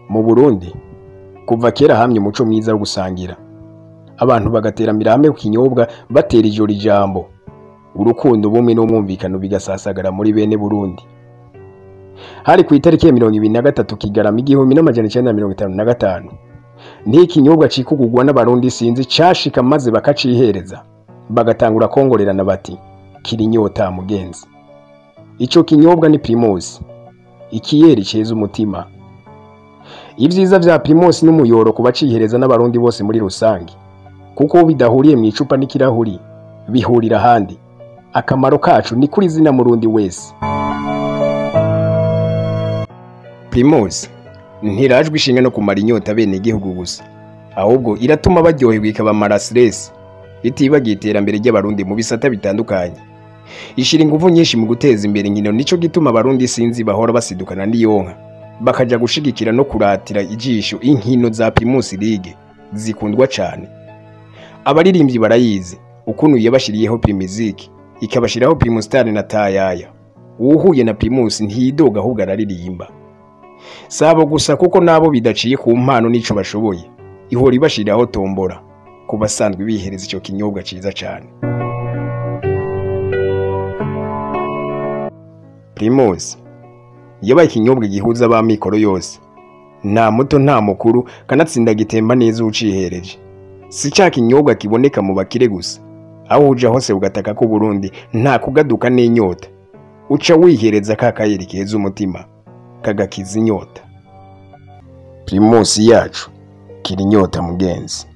mu burundi kuva kera hamye umuco mwiza wo gusangira abantu bagateramira hamwe ku kinyobwa batera ijoro ijambo urukundo ubumwe n'umwumvikano bigasasagara muri bene burundi hari ku itariki ya mirongo ibiri na gatatu kigarama igihumbi n'amajana icenda na mirongo itanu na gatanu niho ikinyobwa cikugurwa n'abarundi sinzi cashika maze bakacihereza bagatangura kongorerana bati kiri inyota mugenzi ico kinyobwa ni primus ikiyeri ceza umutima ibyiza vya primus n'umuyoro ku bacihereza n'abarundi bose muri rusange kuko bidahuriye mu icupa n'ikirahuri bihurira ahandi akamaro kacu ni kuri zina murundi wese primus ntirajwe ishinga no kumara inyota bene igihugu gusa ahubwo iratuma baryoherwa ikabamara stress itibagiye iterambere ry'abarundi mu bisata bitandukanye ishira ingufu nyinshi mu guteza imbere inkino nico gituma abarundi sinzi bahora basidukana n'iyonka bakaja gushigikira no kuratira ijisho inkino za Primus League zikundwa cane abaririmbyi barayizi ukuntu yabashiriyeho Primiziki ikabashiraho Primus Star na Tayaya uhuye na Primus ntiyidoga ahubwo araririmba sabo gusa kuko nabo bidaciye ku mpano n'ico bashoboye ihora ibashiriraho tombora ku basanzwe bihereza ico kinyobwa ciza cane Primus yabaye ikinyobwa gihuza abamikoro yose nta muto nta mukuru kanatsinda gitemba neza ucihereje si ca kinyobwa kiboneka mu bakire gusa aho uja hose ugataka ko Burundi nta kugaduka n'inyota uca wihereza ka kayeri keza umutima kagakiza inyota Primus yacu kiri inyota mugenzi